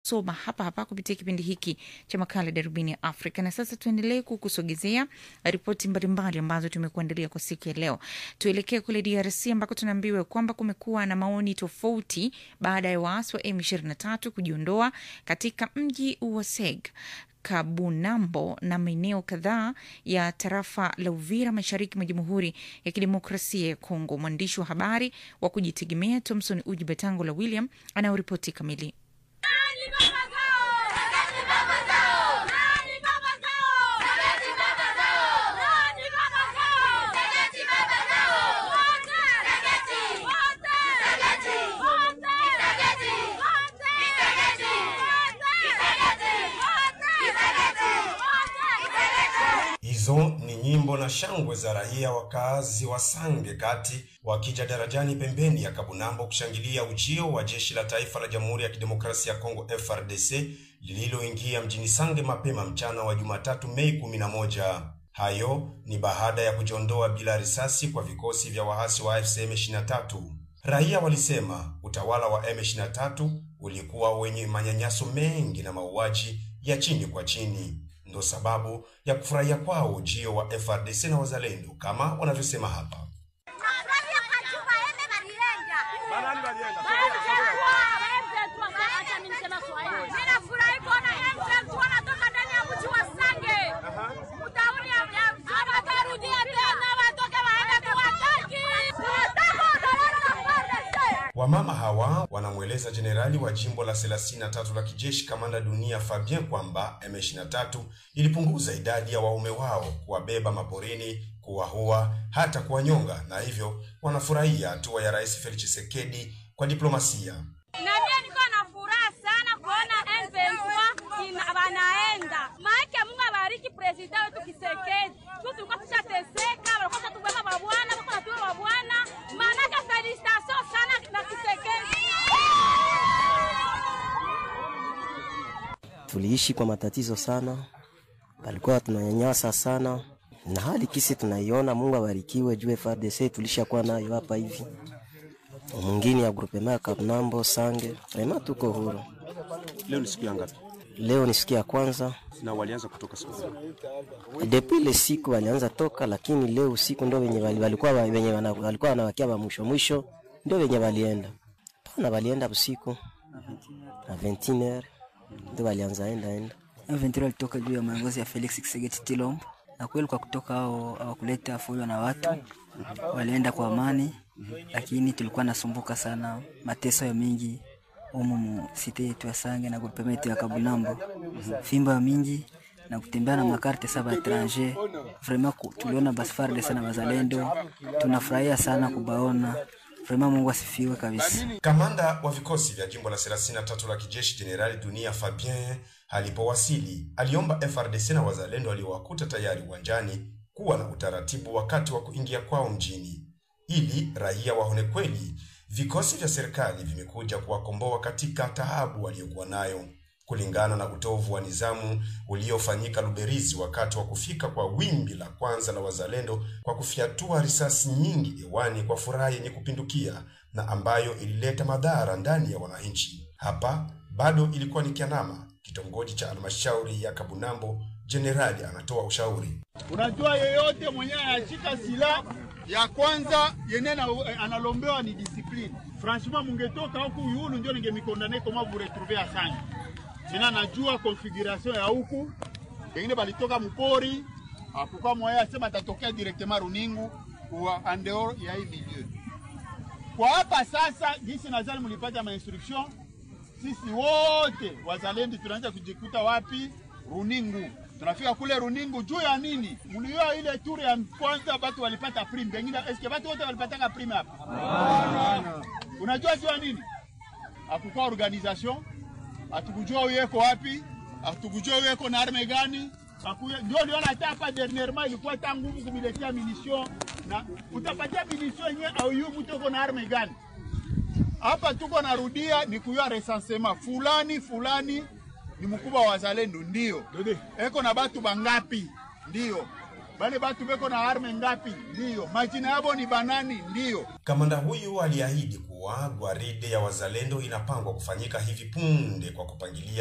Oktoba hapa hapa kupitia kipindi hiki cha makala Darubini ya Afrika. Na sasa tuendelee kukusogezea ripoti mbalimbali ambazo tumekuandalia kwa siku ya leo. Tuelekee kule DRC ambako tunaambiwa kwamba kumekuwa na maoni tofauti baada ya waasi wa M23 kujiondoa katika mji wa Seg Kabunambo na maeneo kadhaa ya tarafa la Uvira mashariki mwa Jamhuri ya Kidemokrasia ya Kongo. Mwandishi wa habari wa kujitegemea Thomson Uji Batango la William anayoripoti kamili. Hizo ni nyimbo na shangwe za raia wakaazi wa Sange kati wakija darajani pembeni ya Kabunambo kushangilia ujio wa jeshi la taifa la Jamhuri ya Kidemokrasia ya Kongo FRDC lililoingia mjini Sange mapema mchana wa Jumatatu Mei 11. Hayo ni baada ya kujiondoa bila risasi kwa vikosi vya waasi wa AFC M23. Raia walisema utawala wa M23 ulikuwa wenye manyanyaso mengi na mauaji ya chini kwa chini ndo sababu ya kufurahia kwao ujio wa FRDC na wazalendo kama wanavyosema hapa. Wamama hawa wanamweleza jenerali wa jimbo la 33 la kijeshi kamanda dunia Fabien kwamba M23 ilipunguza idadi ya waume wao kuwabeba maporini, kuwahua, hata kuwanyonga, na hivyo wanafurahia hatua ya Rais Felix Tshisekedi kwa diplomasia. Na mimi niko na furaha sana kuona M23 ina- wanaenda. Maana Mungu abariki president wetu Kisekedi. Tu tulikuwa tushateseka, walikuwa tubeba mabwana, walikuwa natuwa mabwana. Maana felicitation sana na Kisekedi. tuliishi kwa matatizo sana, walikuwa tunanyanyasa sana, na hali kisi tunaiona. Mungu abarikiwe juu FARDC tulishakuwa nayo hapa hivi, mwingine ya grupema ya Kabnambo Sange, vrema tuko huru. Leo ni siku ya ngapi? Leo ni siku ya kwanza Na walianza kutoka siku gani? depuis ile siku walianza toka, lakini leo usiku ndo wenye wali- walikuwa wa- wenye wana- walikuwa wanawakia wa mwisho mwisho, ndio wenye walienda pana, walienda usiku na 21h ndio walianza enda enda M23 alitoka juu ya maongozi ya Felix Tshisekedi Tshilombo, na kweli kwa kutoka hao hawakuleta fujo na watu, walienda kwa amani, lakini tulikuwa nasumbuka sana, mateso ya mingi umu mu site yetu ya Sange na grupema yetu ya Kabunambo, fimba mingi na kutembea na makarte saba etranger. Vraiment ku- tuliona basi FARDC na bazalendo, tunafurahia sana kubaona. Vraiment Mungu asifiwe kabisa. Kamanda wa vikosi vya jimbo la 33 la kijeshi Jenerali Dunia Fabien alipowasili aliomba FRDC na wazalendo waliowakuta tayari uwanjani kuwa na utaratibu wakati wa kuingia kwao mjini, ili raia waone kweli vikosi vya serikali vimekuja kuwakomboa katika taabu waliokuwa nayo, kulingana na utovu wa nizamu uliofanyika Luberizi wakati wa kufika kwa wimbi la kwanza la wazalendo kwa kufyatua risasi nyingi hewani kwa furaha yenye kupindukia na ambayo ilileta madhara ndani ya wananchi. Hapa bado ilikuwa ni Kianama, kitongoji cha halmashauri ya Kabunambo. Jenerali anatoa ushauri. Unajua, yeyote mwenyewe anashika silaha ya kwanza yenye na, analombewa ni discipline. Franchement, mungetoka huku yulu ndio ningemikondane koma vous retrouver Asante. Sina najua configuration ya huku, pengine balitoka mpori akuka moya asema atatokea directement Runingu kwa andeo ya hii milieu. Kwa hapa sasa, jinsi nadhani mlipata ma instruction, sisi wote wazalendo tunaanza kujikuta wapi? Runingu. Tunafika kule Runingu juu ya nini? Mlioa ile tour ya kwanza batu walipata prime, pengine eske batu wote walipataka prime hapa? Unajua juu ya nini? Hakukuwa organisation, hatukujua uyeko wapi, hatukujua uyeko na arme gani. Hakuya- Ndio liona hata hapa dernièrement ilikuwa ta nguvu kumiletea munition na utapatia munition yenyewe au yu mtu uko na arme gani? hapa tuko narudia ni kuyua recensement fulani fulani ni mkubwa wa wazalendo ndio eko na batu bangapi ndio bale batu beko na arme ngapi ndio majina yabo ni banani ndio Kamanda huyu aliahidi kuwa gwaride ya wazalendo inapangwa kufanyika hivi punde kwa kupangilia